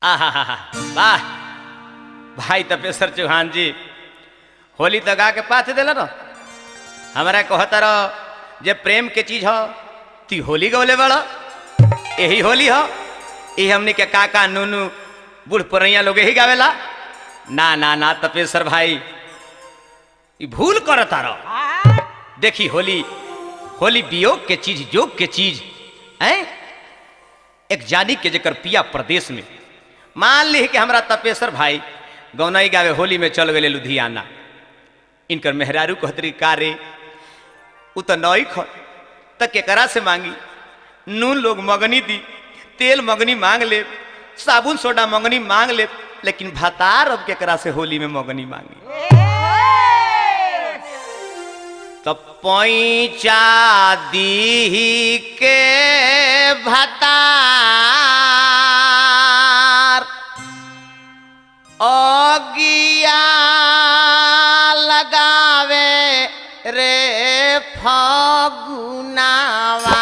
आहा वाह भाई तपेश्वर चौहान जी होली तो गा के पाथ दिल न हमारा कहता रहो जे प्रेम के चीज हो ती होली गौले बड़ यही होली हो यही हमने के काका नूनू बूढ़ पुरैया लोग यही गावेला ना ना ना तपेश्वर भाई ई भूल करता रहो देखी होली होली वियोग के चीज योग के चीज हैं एक जानी के जकर पिया प्रदेश में मान ली कि हमरा तपेश्वर भाई गौनाई गावे होली में चल गए लुधियाना इनकर मेहरारू कहतरी का रे उ तो नई ख त केकरा से मांगी नून लोग मगनी दी तेल मगनी मांग ले साबुन सोडा मगनी मांग ले लेकिन भातार अब केकरा से होली में मगनी मांगी तो पैचा दी के भतार अगिया लगावे रे फगुनावा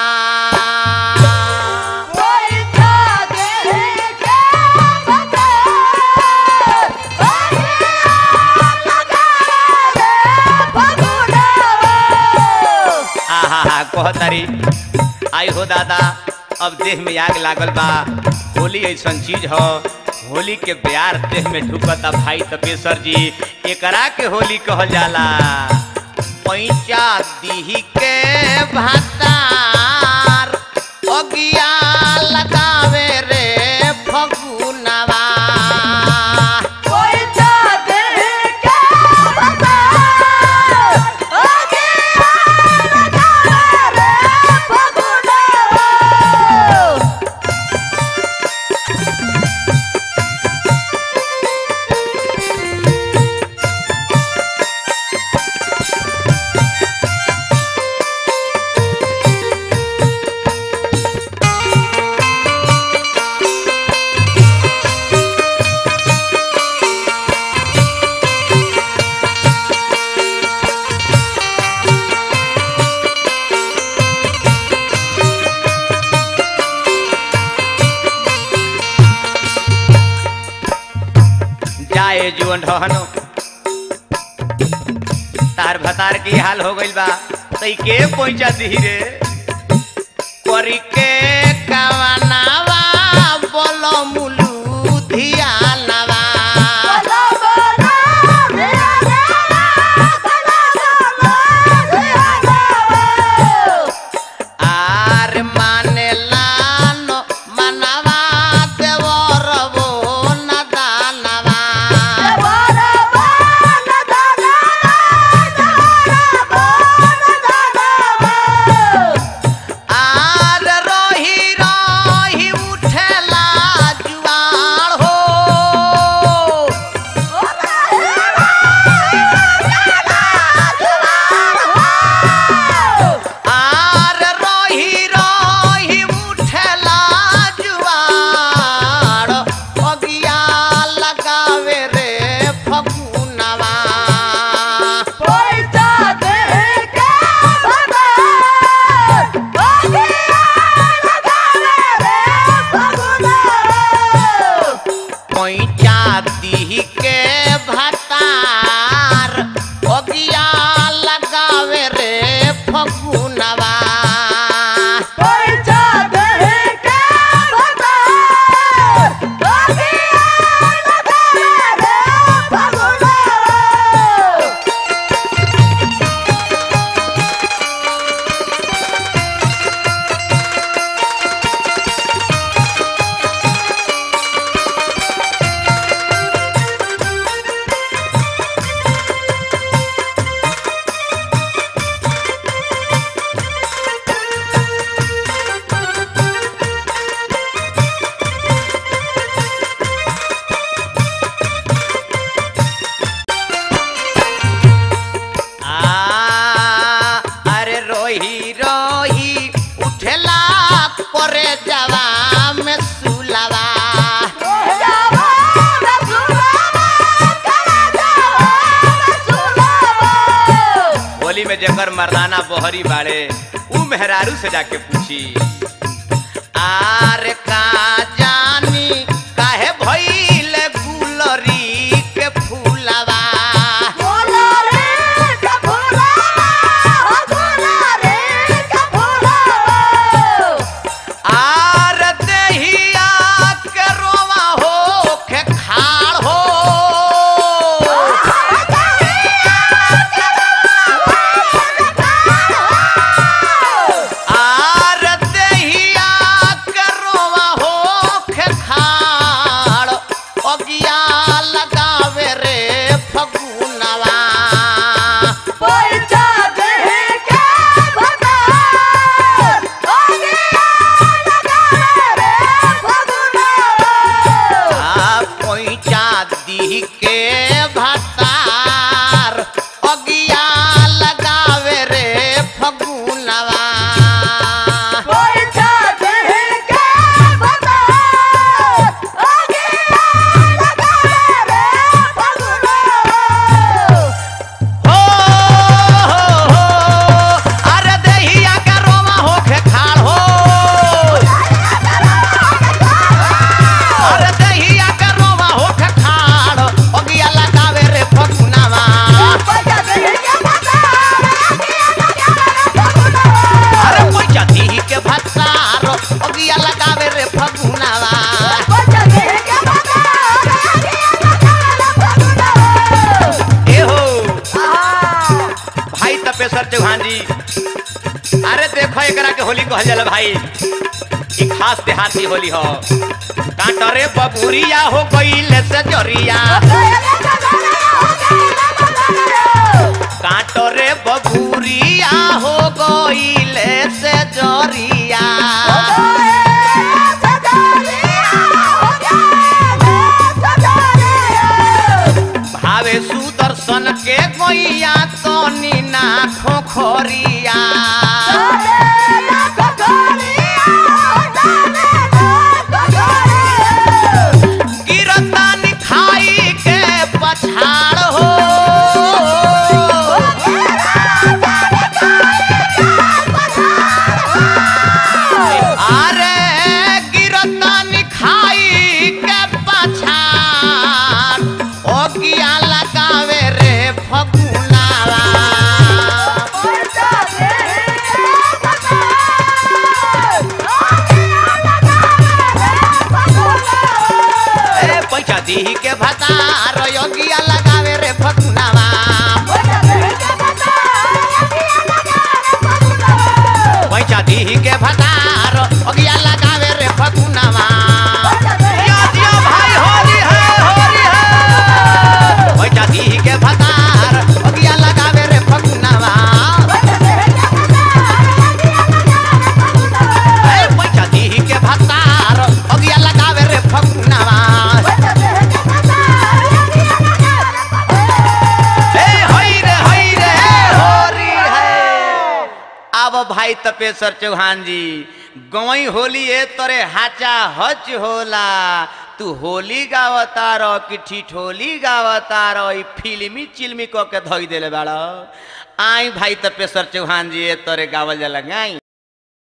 आहा कहतारी आई हो दादा अब देह में आग लागल बा होली ऐसन चीज हो होली के प्यार देह में ढुकता भाई तपेश्वर जी एकरा के होली कहल जाला पैचा दीही के भातार अगिया लगावे रे फगुनवा जाए जुअन रहनो तार भतार की हाल हो गइल बा तई के पहुंचा दी रे करी के कवनावा बोलो मुलू धियानवा आर माने लानो मनवा देवरबो नदानवा आर रोही रोही उठेला जुआर हो आर रोही रोही उठेला जुआर अगिया लगावे रे फकुनवा पैचा दी के भतार अगिया लगावे रे फकुनवा आ, अरे रोही रोही उठेला करे जवा में सुलवा होली में जकर मर्दाना बहरी बाड़े ऊ मेहरारू से जाके पूछी आर का जानी काहे भई दी के भतार अगिया लगावे रे फगुनवा हो हो हो अरे दहिया का रोमा होखे खाड़ हो अरे दहिया का रोमा होखे खाड़ अगिया लगावे रे फगुनवा अरे पैसा दी के भतार अगिया लगावे रे फगुनवा ए हो भाई तपेश्वर चौहान जी अरे देखो एकरा के होली कहल जाला भाई ई खास देहाती होली हो कांटरे बबुरिया हो गईल से जरिया कांटरे बबुरिया हो गईल से जरिया भावे सुदर्शन के गोइया तनी ना खोखरिया गिरतान खाई के पछाड़ हो अरे गिरतान खाई के पछाड़ ओ किया लगावे रे फगुनावा ए पैसा दी के भतार योगिया लगावे रे फगुनावा पैसा दी के भतार योगिया लगावे रे फगुनावा दिया दिया भाई होली है होली है पैसा दी के भतार योगिया लगावे रे फगुनावा ए पैसा दी के भतार योगिया लगावे रे फगुनावा ए हई रे हई रे होरी है अब भाई तपेश्वर चौहान जी गवई होली ए तोरे हाचा हच होला तू होली गावता रह कि ठिठोली गावता रह ई फिल्मी चिल्मी क के धोई देले बाड़ आई भाई तपेश्वर चौहान जी ए तोरे गावल जाला गाई